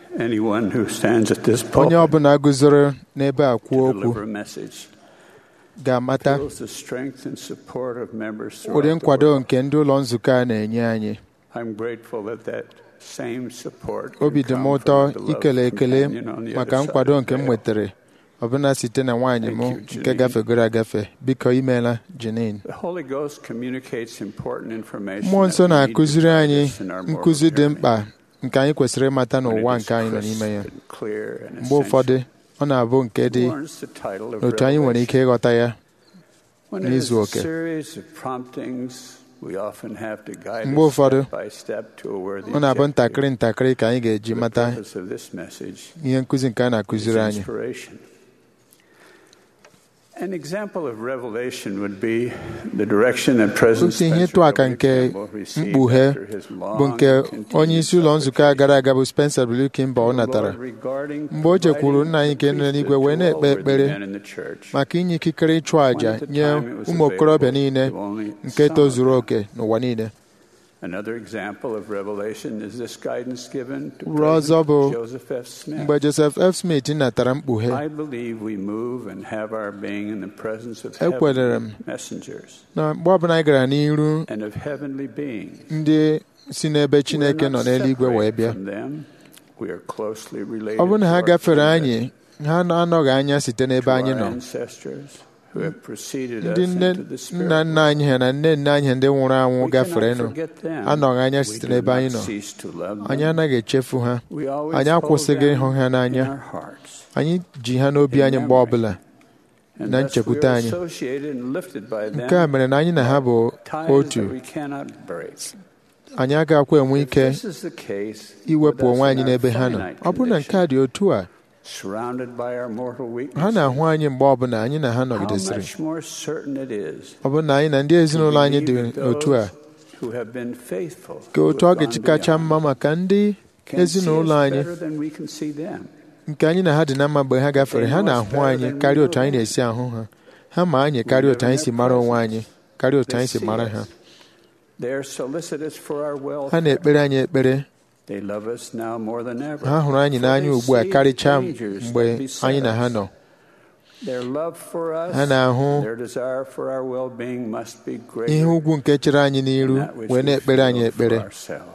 anyone who stands at this onye pulpit ọbụla guzoro n'ebe a kwuo to okwu deliver a message ga-amata feels the strength and support of members ụdị throughout the nkwado world. nke ndị ụlọ nzukọ a na-enye anyị I'm grateful that that same support obi can dị m come ụtọ from a beloved ikele ekele companion on the maka other side nkwado of nke the m veil. nwetara ọbụna site na nwaanyị m Thank you, nke Janine. gafegoro agafe biko imeela Janine The Holy Ghost communicates important information mmụọ that nsọ we need to na-akụziri anyị practice in our moral nkụzi dị journey. mkpa nke anyị kwesịrị ịmata When it n'ụwa is nke anyị nọ n'ime ya crisp and clear and mgbe essential. ụfọdụ ọ na-abụ nke dị Who earns the title of n'otu anyị nwere ike ịghọta ya When it is n'izu a oke. series of promptings, we often have to guide Mgbe us ụfọdụ, step by step to a worthy ọ na-abụ objective. ntakịrị ntakịrị ka anyị ga-eji The mata purpose of this message ihe nkụzi nke a is na-akụziri anyị inspiration. An example of revelation would be the direction that President otu ihe Spencer ịtụ aka W. nke Campbell received mkpughe after his long bụ nke and continued onye isi ụlọ nzukọ a gara aga bụ Spencer W. Kimball natara mgbe o jekwuru nna anyị nke nọ n'eluigwe wee na-ekpe ekpere maka inye ikikere ịchụ àjà nye ụmụ okorobịa niile nke tozuru oke n'ụwa niile Another example of revelation is this guidance given to Uru ọzọ bụ President Joseph F. Smith. mgbe Joseph F. Smith natara mkpughe I believe we move and have our being in the presence of Ekwenyere heavenly m messengers na mgbe ọbụla anyị gara n'iru and of heavenly beings. ndị si n'ebe Chineke We're nọ not n'eluigwe wee separate bịa from them. We are closely related ọ bụrụ na to ha our gafere friends anyị ha anọghị anya site n'ebe to anyị our nọ ancestors who have preceded ndị us nne into the spirit nna nna anyị ha na nne nne anyị ha ndị nwụrụ anwụ We gaferenụ cannot forget them. anọghị anya We site do n'ebe not anyị nọ cease to love them. anyị anaghị echefu ha We always anyị hold akwụsịghị them ịhụ ha in n'anya our hearts. anyị ji ha n'obi anyị mgbe ọbụla And na thus nchekwute we are anyị. associated and lifted by them nke a mere na anyị na ha bụ ties otu that we cannot break. anyị agakwa enwe If ike this is the case iwepụ with us onwe in anyị our n'ebe ha nọ finite ọ bụrụ na nke a dị otu a surrounded by our mortal ha weaknesses, na-ahụ anyị mgbe ọbụla anyị na ha how nọgidesịrị much more certain it is ọ bụrụ na anyị na ndị ezinụlọ anyị dị believe that otu a those who have been faithful, ka who otu ọ have ga-eji gone kacha beyond, mma maka ndị can see ezinụlọ us anyị better than we can see them. nke anyị na ha dị na mma mgbe ha gafere ha na-ahụ anyị karịa otu anyị na-esi ahụ ha ha ma anyị karịa otu anyị si mara onwe anyị karịa otu anyị si mara ha They are solicitous for our ha welfare. na-ekpere anyị ekpere They love us now more than ever. ha hụrụ anyị For n'anya they ugbu a see karịchaa dangers mgbe that beset anyị na ha us. nọ Their love for us, ha na-ahụ their desire for our well-being must be greater ihe ugwu nke chere anyị than n'iru that which wee we na-ekpere anyị feel for ekpere ourselves.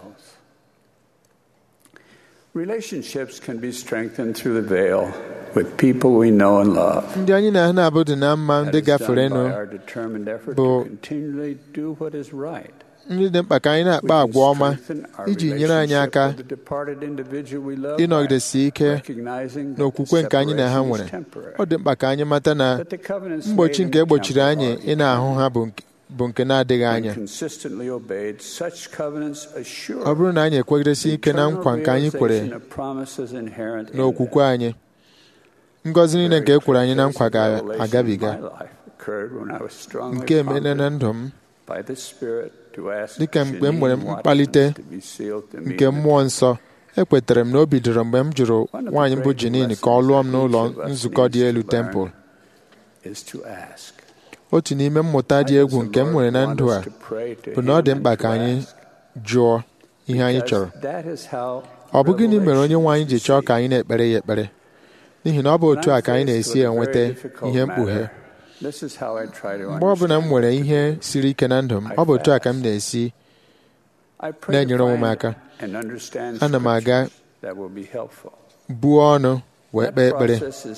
Relationships can be strengthened through the veil with people we know and love. ndị anyị na ha na-abụ dị na mma ndị That is done gaferenụ by our determined effort bụ to continually do what is right. ndị dị mkpa ka anyị We na-akpa can agwa ọma strengthen our iji nyere anyị relationship aka with the departed individual we love by ịnọgidesi ike recognizing that n'okwukwe the nke anyị na ha separation nwere is temporary. ọ dị mkpa ka anyị mata na That the covenants mgbochi made nke in the egbochiri temple anyị are ị na-ahụ ha bụ nke- bụ nke na-adịghị When anya consistently obeyed, such covenants assure ọ bụrụ na anyị ekwegidesi ike na nkwa nke anyị kwere eternal realization of promises inherent in n'okwukwe anyị ngọzi niile nke e kwere anyị na nkwa Very clear ga-agabiga revelation in my life occurred when I was strongly nke emela na prompted ndụ m by the Spirit to ask dịka mgbe m nwere Janine Watkins mkpalite to be sealed to me nke in the mmụọ nsọ ekwetere m na o bidoro mgbe m jụrụ nwaanyị mbụ Jenin ka ọ lụọ m n'ụlọ nzukọ dị elu tempụl is to ask. otu n'ime mmụta dị egwu nke m nwere na ndụ a bụ na ọ dị mkpa ka anyị jụọ ihe anyị chọrọ ọ bụ gịnị mere onye nwe anyị ji chọọ ka anyị na-ekpere ya ekpere n'ihi na ọ bụ otu a ka anyị na-esi enweta ihe mkpughe mgbe ọ bụla m nwere ihe siri ike na ndụ m ọ bụ otu a ka m na-esi na-enyere onwe m aka ana m aga buo ọnụ wee kpee ekpere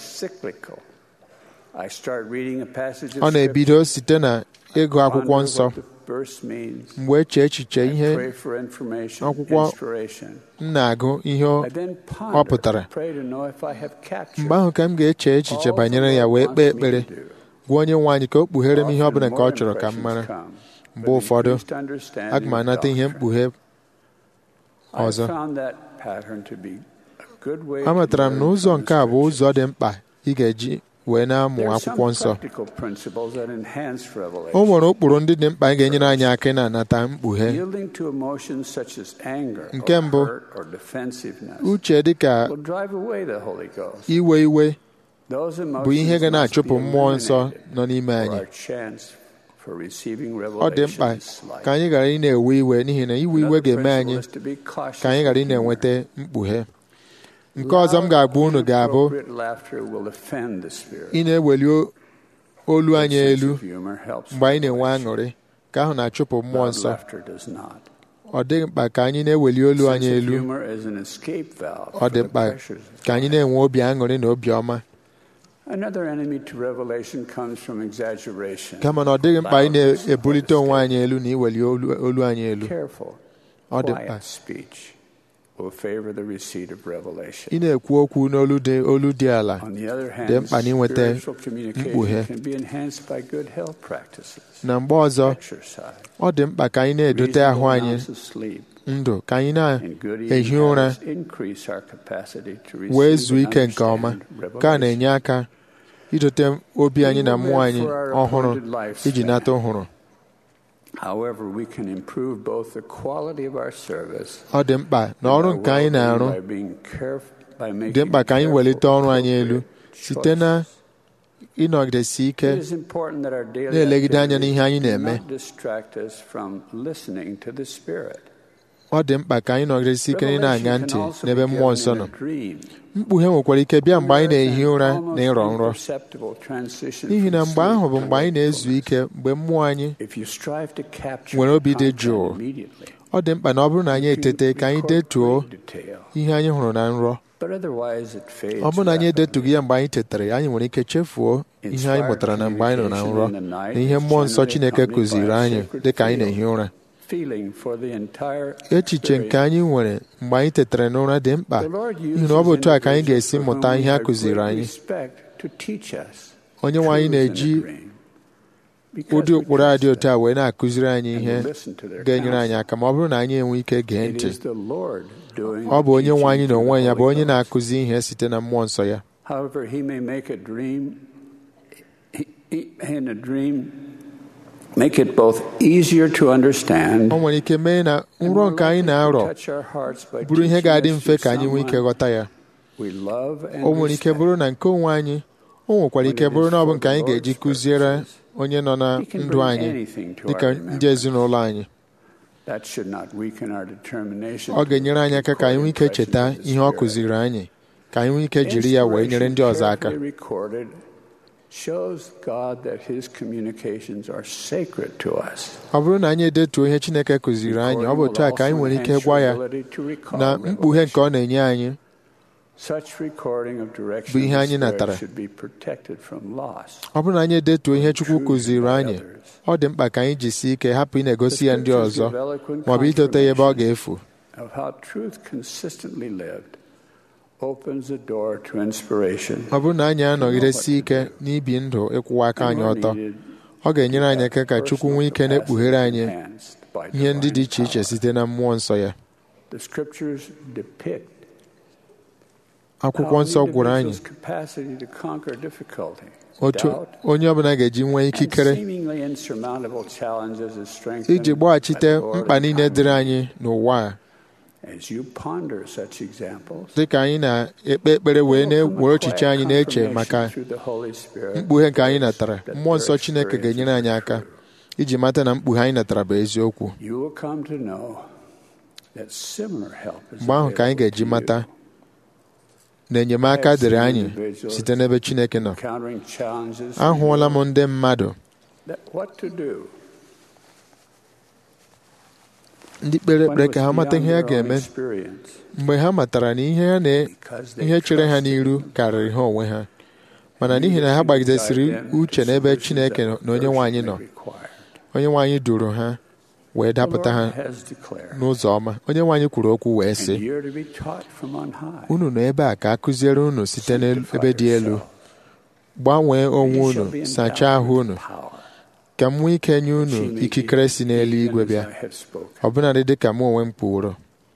ọ na-ebido site na ịgụ akwụkwọ nsọ mgbe eche echiche ihe akwụkwọ m na-agụ ihe ọ pụtara mgbe ahụ ka m ga-eche echiche banyere ya wee kpee ekpere gwa onye nwe anyị ka o kpughere m ihe ọ bụla nke ọ chọrọ ka m mara mgbe ụfọdụ aga m anata ihe mkpughe ọzọ amatara m na ụzọ nke a bụ ụzọ dị mkpa ị ga-eji wee na-amụ akwụkwọ nsọ o nwere ụkpụrụ ndị dị mkpa ga-enyere anyị aka ị na-anata mkpughe nke mbụ uche dịka iwe iwe bụ ihe ga na-achụpụ mmụọ nsọ nọ n'ime anyị ọ dị mkpa ka anyị ghara ị na-ewe iwe n'ihi na iwe iwe ga-eme anyị ka anyị ghara ị na-enweta mkpughe nke ọzọ m ga-agba unu ga-abụ Appropriate laughter will offend the spirit. ị na-eweli o- olu anyị Sense elu of humor helps mgbe anyị na-enwe regulation. aṅụrị ka ahụ na-achụpụ mmụọ Loud nsọ laughter does not. ọ dịghị mkpa ka anyị na-eweli olu anyị Sense of elu humor is an escape valve ọ for dị the mkpa pressures of ka anyị na-enwe obi aṅụrị na obi ọma Another enemy to revelation comes from exaggeration. kama na ọ dịghị mkpa anyị na-ebulite onwe anyị elu na iweli olu olu anyị elu Careful, ọ dị mkpa quiet speech will favor the receipt of revelation. ị na-ekwu okwu n'olu dị olu dị ala On the other hand, dị mkpa na inweta spiritual mkpughe. communication can be enhanced by good health practices, na mgbe ọzọ exercise, ọ dị mkpa ka anyị na-edote ahụ reasonable anyị amounts of sleep, ndụ ka anyị and good na-ehi eating ụra habits increase our capacity to wee receive zuo and ike nke ọma understand ka a revelation. na-enye aka idote obi anyị na mmụọ anyị ọhụrụ iji nata ọhụrụ However, we can improve both the quality of our service ọ dị mkpa na ọrụ nke anyị na-arụ by being careful, by making dị mkpa ka anyị careful, welite ọrụ anyị elu appropriate site na choices. ịnọgidesi ike It is important that our daily na-elegide anya n'ihe anyị activities na-eme. not distract us from listening to the Spirit. ọ dị mkpa ka anyị nọgidesi ike na ị na-aṅa Revelation ntị can also n'ebe be mmụọ given nsọ in nọ a dream. mkpughe nwekwara ike bịa mgbe anyị na-ehi ụra na ịrọ nrọ Imperceptible transition n'ihi na from mgbe ahụ bụ sleep mgbe anyị to na-ezu wakefulness. ike mgbe mmụọ anyị If you strive to capture nwere obi dị content jụụ immediately, ọ dị mkpa na ọ bụrụ na anyị you can etete ka anyị record detuo great detail. ihe anyị hụrụ na nrọ But otherwise it fades ọ bụrụ na anyị rapidly. edetughị ya mgbe anyị tetara anyị nwere ike chefuo ihe anyị mụtara na mgbe anyị nọ na nrọ na ihe mmụọ nsọ Chineke kụziri anyị dịka anyị na-ehi ụra Feeling for the entire echiche nke anyị nwere mgbe anyị tetara n'ụra dị mkpa The Lord n'ihi na ọ bụ otu a ka anyị uses ga-esi individuals mụta for ihe a whom we kụziri have great anyị respect to teach us onye nwe anyị truths in a na-eji dream. Because ụdị we ụkpụrụ a dị trust otu a wee na-akụziri anyị them ihe and listen to their ga-enyere anyị counsel. aka ma ọ bụrụ na anyị enwe ike gee It ntị is the Lord doing ọ bụ the onye nwe anyị teaching na onwe through ya the bụ Holy onye Ghost. na-akụzi ihe site na mmụọ nsọ ya However, he may make a dream he- he- in a dream make it both easier to understand ọ nwere ike mee na and nrọ more nke anyị likely to na-arọ touch our hearts by bụrụ ihe teaching ga-adị us mfe through ka anyị nwee ike someone ghọta ya we love and o nwere ike respect. bụrụ na nke onwe anyị o nwekwara ike bụrụ na ọ bụ nke anyị ga-eji kụziere onye nọ na He can ndụ bring anyị anything to dịka our ndị ezinụlọ anyị That should not weaken our determination ọ ga-enyere anyị aka ka anyị nwee ike to cheta record ihe ọ impressions of the kụziri anyị ka anyị nwee ike jiri ya wee nyere ndị ọzọ aka Carefully recorded shows God that His communications are sacred to us. ọ bụrụ na anyị edetuo ihe Chineke kụziri anyị ọ bụ otu a ka anyị nwere ike gwa ya na mkpughe nke ọ na-enye anyị Such recording of direction bụ ihe of the anyị Spirit natara. should be protected from loss. ọ bụrụ na anyị edetuo ihe Chukwu kụziri anyị ọ dị mkpa ka anyị jisie ike hapụ ị na-egosi ya ndị ọzọ maọbụ idote ya ebe ọ ga-efu Of how truth consistently lived opens the door to inspiration. ọ bụrụ na anyị anọgidesi ike n'ibi ndụ ịkwụwa aka anyị ọtọ ọ ga-enyere anyị aka ka Chukwu nwee ike na-ekpughere anyị ihe ndị dị iche iche site na mmụọ nsọ ya The scriptures depict akwụkwọ nsọ gwụrụ anyị individual's capacity to conquer difficulty, otu doubt, onye ọbụla ga-eji nwee and ikikere seemingly insurmountable challenges is strengthened iji gbaghachite by the Lord mkpa and niile dịrị kindness. anyị n'ụwa a As you ponder such examples, dịka anyị na-ekpe ekpere wee na-ewere echiche anyị na-eche maka through the Holy Spirit, mkpughe nke anyị natara that mmụọ nsọ their Chineke ga-enyere anyị experiences aka are true. iji mata na mkpughe anyị natara bụ eziokwu you will come to know that similar help is mgbe ahụ ka anyị available ga-eji to you. mata na enyemaka dịrị anyị site n'ebe Chineke nọ Encountering challenges, ahụọla m ndị mmadụ that what to do ndị kpere when ekpere it ka ha was mata beyond ihe ha their own ga-eme experience, mgbe ha matara na ihe ha na because they ihe chere ha trusted n'iru in karịrị ha onwe ha mana n'ihi na ha gbagidesiri uche n'ebe Chineke nọ na onye nwe anyị nọ onye nwe anyị duru ha wee dapụta ha n'ụzọ ọma onye nwe anyị kwuru okwu wee sị unu nọ ebe a ka a kụziere unu site n'ebe dị elu gbanwee onwe unu sachaa ahụ unu ka m nwee ike nye unu ikikere si n'eluigwe bịa ọbụnadị dị ka mụ onwe m kwuworo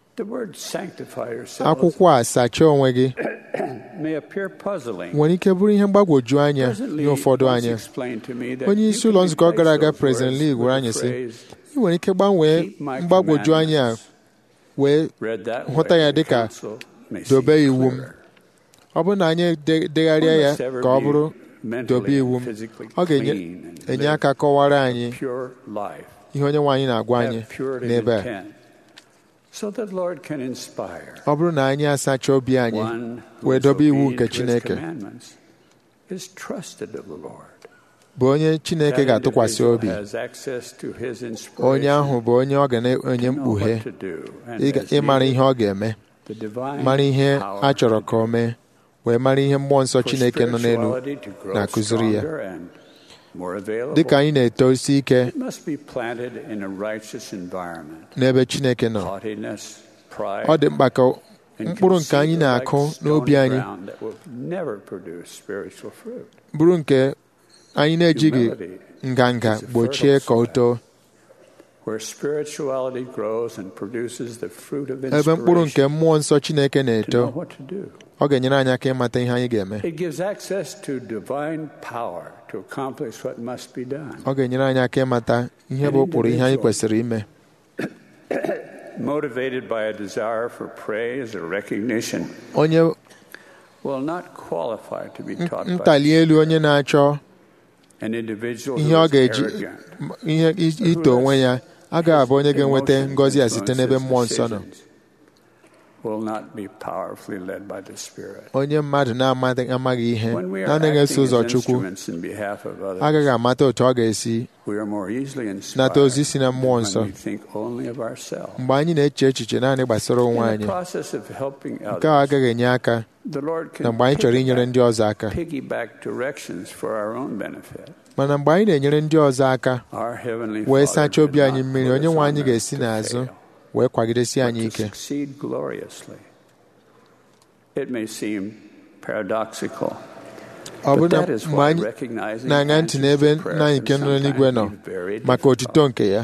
akwụkwọ a sachaa onwe gị nwere ike bụrụ ihe mgbagwoju anya nye ụfọdụ anya onye isi ụlọ nzukọ gara aga President Lee gwara anyị sị ị nwere ike gbanwee mgbagwoju anya a wee hụta ya dị ka dobe iwu m ọ bụrụ na anyị degharịa ya ka ọ bụrụ dobe iwu m ọ ga-enye aka kọwara anyị ihe onye nwe anyị na-agwa anyị n'ebe a so that the Lord can inspire. ọ bụrụ na anyị asacha obi anyị One who wee is dobe iwu obedient nke to his Chineke commandments is trusted of the Lord. bụ onye Chineke That ga-atụkwasị individual obi has access to his onye inspiration ahụ bụ onye ọ ga na-enye to know mkpughe what to do, and ịga- as ịmara needed, ihe ọ ga-eme the divine mara ihe power a chọrọ to ka o mee wee mara ihe mmụọ nsọ for Chineke nọ n'elu spirituality to grow na-akụziri ya stronger and more available. dịka anyị na-etosi ike It must be planted in a righteous environment. n'ebe Chineke nọ Haughtiness, pride, ọ dị mkpa ka and mkpụrụ nke anyị conceit are na-akụ like n'obi stony anyị ground that will never produce spiritual fruit. bụrụ nke anyị na-ejighị Humility nganga is a gbochie fertile ka o soil. too where spirituality grows and produces the fruit of ebe mkpụrụ nke inspiration mmụọ nsọ Chineke to know na-eto what to do. ọ ga-enyere anyị aka ịmata ihe anyị ga-eme It gives access to divine power to accomplish what must be done. ọ ga-enyere anyị aka ịmata ihe bụ ụkpụrụ ihe anyị kwesịrị ime Motivated by a desire for praise or recognition onye will not qualify to be taught by ntali elu onye na-achọ an individual ihe who ọ is ga-eji arrogant, ihe ito onwe ya agaghị abụ onye ga-enweta ngọzi a site n'ebe mmụọ nsọ nọ will not be powerfully led by the Spirit. onye mmadụ na-amaghị amaghị ihe When we are na-anaghị eso acting ụzọ as Chukwu instruments in behalf of others, agaghị amata otu ọ ga-esi we are more easily nata ozi inspired si na mmụọ when nsọ we think only of ourselves. mgbe anyị na-eche echiche naanị gbasara onwe In the anyị process of helping nke a others, agaghị enye aka the Lord na can mgbe anyị chọrọ inyere ndị ọzọ aka piggyback directions for our own benefit. mana mgbe anyị na-enyere ndị ọzọ aka Our Heavenly wee Father sachaa obi did anyị not mmiri put onye us nwe on anyị earth ga-esi to n'azụ fail, wee kwagidesi but anyị to ike succeed gloriously. It may seem paradoxical, ọ bụ but na that is mgbe why anyị recognizing na-aṅa ntị answers n'ebe to nna anyị prayers nke can nọ n'eluigwe nọ sometimes be very maka difficult. otito nke ya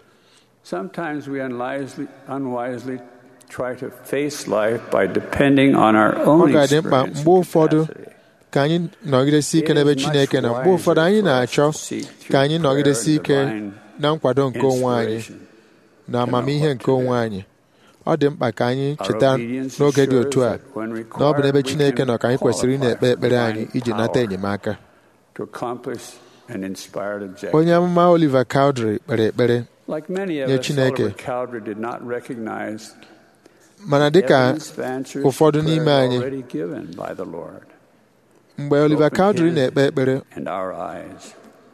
Sometimes we unwisely, unwisely try to face life by depending on our ọ own ga-adị mkpa experience mgbe and ụfọdụ capacity. ka anyị nọgidesi ike n'ebe Chineke nọ mgbe ụfọdụ anyị na-achọ ka anyị nọgidesi ike na nkwado nke onwe anyị na amamihe nke onwe anyị ọ dị mkpa ka anyị cheta n'oge dị otu a na ọ bụ n'ebe Chineke nọ ka anyị kwesịrị ị na-ekpe ekpere anyị iji nata enyemaka to accomplish an inspired objective. onye amụma Oliver Cowdery kpere ekpere Like many of nye us, Chineke. Oliver Cowdery did not recognize mana dịka evidence of answers ụfọdụ to n'ime prayer anyị already given by the Lord mgbe Oliver Cowdery na-ekpe ekpere and our eyes.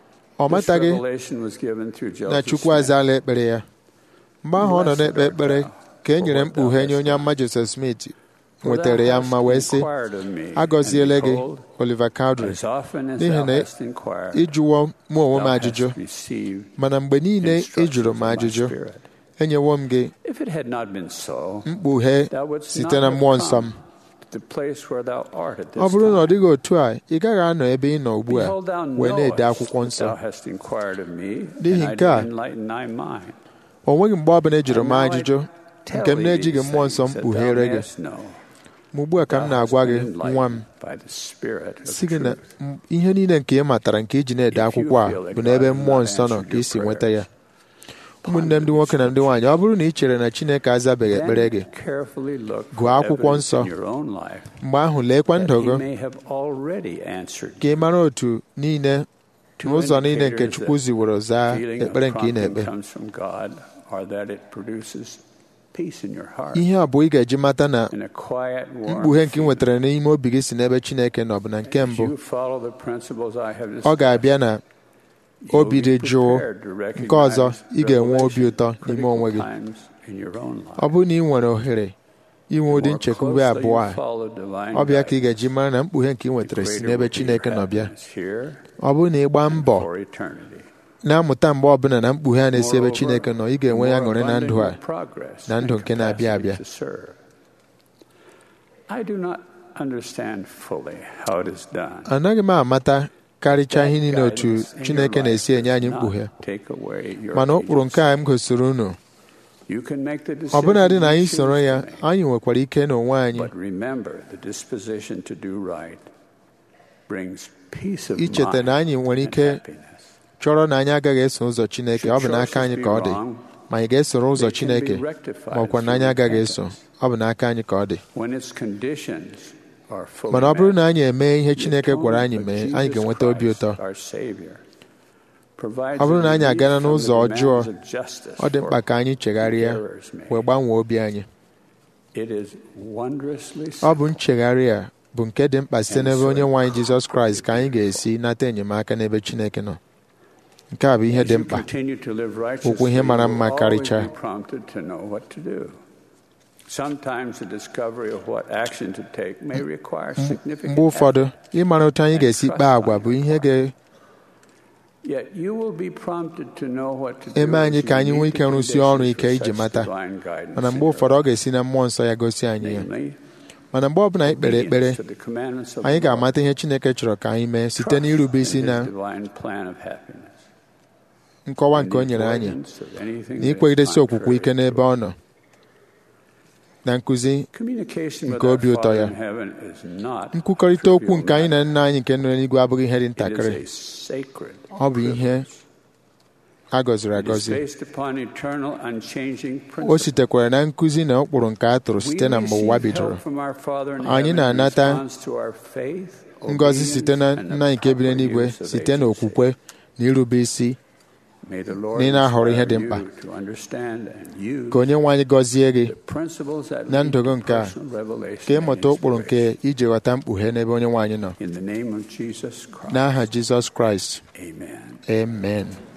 ọ This mataghị revelation was given through na Joseph Chukwu Smith. azaala ekpere ya mgbe ahụ ọ nọ na-ekpe ekpere ka e nyere mkpughe nye onye amụma Joseph Smith For nwetara thou ya hast mma wee sị inquired of me, agọziele and gị behold, Oliver Cowdery as often as n'ihi thou na hast inquired, ịjụwo mụ onwe m thou ajụjụ hast received mana mgbe niile ị instructions jụrụ of m my ajụjụ Spirit. enyewo m gị If it had not been so, mkpughe thou wouldst site not na have mmụọ nsọ m come to the place where thou art at this ọ bụrụ na ọ time. dịghị otu a ị gaghị anọ ebe ị nọ ugbu a Behold, thou wee na-ede knowest akwụkwọ that nsọ thou hast inquired of me, N'ihi and I nke a, did enlighten thy mind. o nweghị mgbe ọbụla e jụrụ m And now I ajụjụ tell nke m thee na-ejighị these mmụọ nsọ m things that kpughere thou gị mayest know. ma ugbu a ka m Thou na-agwa hast gị been nwa m enlightened by the Spirit of si gị na truth. m- ihe niile nke ị matara nke iji na-ede If you akwụkwọ a feel that bụ n'ebe God has mmụọ not nsọ nọ answered ka ị si your nweta ya prayers, ụmụnne m ndị nwoke na ndị nwaanyị ọ bụrụ na ị chere na Chineke azabeghị ekpere gị Then carefully look Gụọ for akwụkwọ evidence nsọ. in your own life mgbe ahụ leekwa that ndụ he gị may have already answered ka ị mara otu niile Two n'ụzọ niile nke indicators Chukwu that ziworo zaa feeling of ekpere nke ị prompting na-ekpe comes from God or that it produces peace in your heart ihe abụọ ị ga-eji mata na and a quiet warm mkpughe nke ị feeling. nwetara n'ime obi gị si n'ebe Chineke nọ bụ na nke If mbụ you follow the principles I have ọ ga-abịa na you'll obi be dị jụụ prepared to nke ọzọ recognize ị ga-enwe obi revelation ụtọ at n'ime critical onwe gị times in your own life. ọ bụrụ na ị nwere ohere inwe ụdị More nchekwube closely abụọ a you follow divine ọ bịa ka ị guidance, ga-eji mara na mkpughe nke ị the nwetara si greater n'ebe will be Chineke your nọ bịa happiness here ọ bụrụ na ị gbaa mbọ for eternity. na-amụta mgbe ọbụla na mkpughe a na-esi ebe Moreover, Chineke nọ ị ga-enwe ya more ṅụrị na ndụ a abundant your progress na ndụ and nke na-abịa capacity abịa. to serve. I do not understand fully how it is done. anaghị m amata karịchaa ihe niile otu Guidance in your Chineke life na-esi enye does anyị not mkpughe take away your mana ụkpụrụ nke a m gosiri unu You can make the decision ọbụnadị na you anyị choose soro to ya make. anyị nwekwara ike n'onwe anyị But remember, the disposition to do right brings peace of icheta mind na anyị nwere and ike happiness. chọrọ na anyị agaghị eso ụzọ Chineke ọ bụ n'aka anyị ka ọ dị ma anyị ga-esoro ụzọ They can be Chineke rectified ma ọkwa na anyị through agaghị eso repentance. ọ bụ n'aka anyị ka ọ dị When its conditions are fully mana ọ bụrụ na met, anyị emee ihe the Chineke gwara anyị atonement mee of anyị Jesus ga-enweta obi Christ, ụtọ our Savior, ọ bụrụ na anyị agana n'ụzọ ọjọọ ọ dị mkpa ka anyị chegharịa wee gbanwee obi anyị ọ bụ nchegharị a bụ nke dị mkpa site n'ebe onye nwe anyị Jizọs Kraịst ka anyị ga-esi nata enyemaka n'ebe Chineke nọ nke a bụ ihe dị mkpa okwu ihe mara mma karịchaa mgbe ụfọdụ ịmara otu anyị ga-esi kpaa agwa bụ ihe ga eme anyị ka anyị nwee ike rụsie ọrụ ike iji mata mana mgbe ụfọdụ ọ ga-esi na mmụọ nsọ ya gosi anyị ya mana mgbe ọbụla anyị kpere ekpere anyị ga-amata ihe Chineke chọrọ ka anyị mee site n'irube isi na nkọwa nke o nyere anyị na ikwegidesi okwukwe ike n'ebe ọ nọ na nkụzi nke obi ụtọ ya nkwukọrịta okwu nke anyị na nna anyị nke nọ n'eluigwe abụghị ihe dị ntakịrị ọ bụ ihe a gọziri agọzi o sitekwara na nkụzi na ụkpụrụ nke a tụrụ site na mgbe ụwa bidoro anyị na-anata ngọzi site na nna nke bi n'eluigwe site na okwukwe na irube isi na ị na-ahọrọ ihe dị mkpa ka onye nwe anyị gọzie gị na ndụ gị nke a ka ịmụta ụkpụrụ nke iji ghọta mkpughe n'ebe onye nwe anyị nọ n'aha Jizọs Kraịst amen